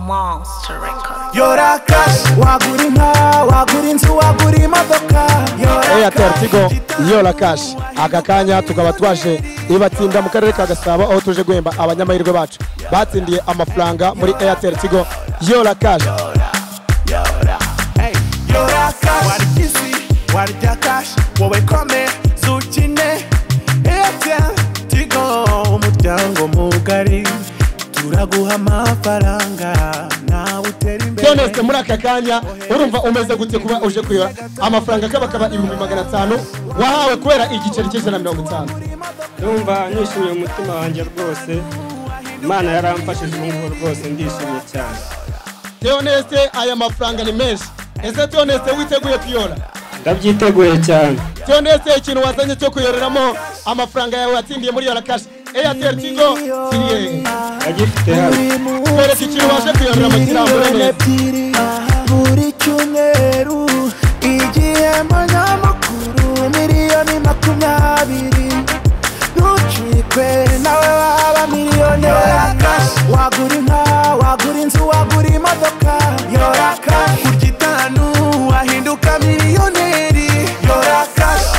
Monster Records. yora kashi wagura inka wagura inzu wagura imodoka yora eyateri tigo yora kashi aka kanya tukaba twaje ibatsinda mu karere ka gasabo aho tuje guhemba abanyamahirwe bacu batsindiye amafaranga muri eyateri tigo yora kashi yora kashi warya isi warya kashi wowe kome zukine eyateri tigo umuryango mugari turaguha amafaranga nawe utera imbere doneste muri aka kanya urumva umeze gute kuba uje kuyora amafaranga akaba akaba ibihumbi magana atanu wahawe kubera igiceri cy'ijana na mirongo itanu ndumva nishimiye umutima wanjye rwose imana yaramfashije ubu ngubu rwose ndishimye cyane doneste aya mafaranga ni menshi ese doneste witeguye kuyora ndabyiteguye cyane doneste ikintu wazanye cyo kuyoreramo amafaranga yawe watsindiye muri yora kashi eyateri tigo kiriye ndagifite hano twereka ikintu ubashe kuyorera mu kirambure neza ebyiri buri cyumweru igihembo nyamakuru miliyoni makumyabiri ntucikwe nawe waba miliyoneri wagura inka wagura inzu wagura imodoka yora kashi kurya itanu wahinduka miliyoneri yora kashi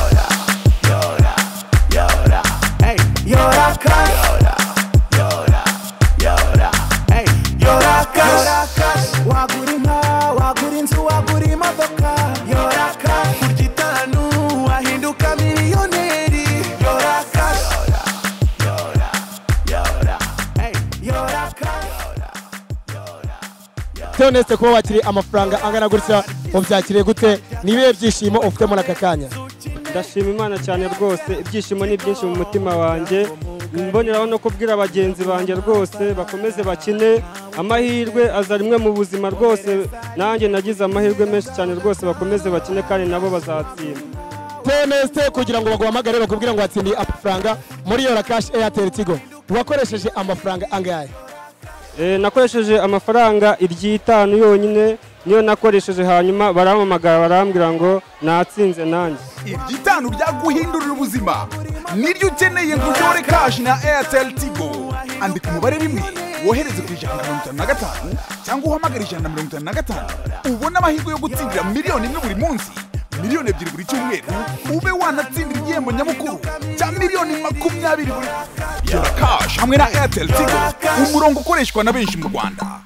yora kashi Hey, yora cash, wagura inka, wagura inzu, wagura imodoka, yora cash, kurya itanu wahinduka miliyoneri, yora cash, Hey, yora cash. doneste kuba wakiriye amafaranga angana gutya ubyakiriye gute ni ibihe byishimo ufite muri aka kanya ndashima imana cyane rwose ibyishimo ni byinshi mu mutima wanjye mboneraho no kubwira bagenzi banjye rwose bakomeze bakine amahirwe aza rimwe mu buzima rwose nanjye nagize amahirwe menshi cyane rwose bakomeze bakine kandi nabo bazatsinda doneste kugira ngo baguhamagare bakubwira ngo watsindiye amafaranga muri yora kashi eyateri tigo wakoresheje amafaranga angahe Eh, nakoresheje amafaranga iry'itanu yonyine niyo nakoresheje hanyuma barampamagara barambwira ngo natsinze nanjye iby'itanu byaguhindurira ubuzima niryo ukeneye ngo uyore kashi na airtel tigo andika umubare rimwe wohereze ku ijana na mirongo itanu na gatanu cyangwa uhamagare ijana na mirongo itanu na gatanu ubone amahirwe yo gutsindira miliyoni imwe buri munsi miliyoni ebyiri buri cyumweru ube wanatsindira igihembo nyamukuru cya miliyoni makumyabiri buri yora kashi hamwe na airtel tigo umurongo ukoreshwa na benshi mu rwanda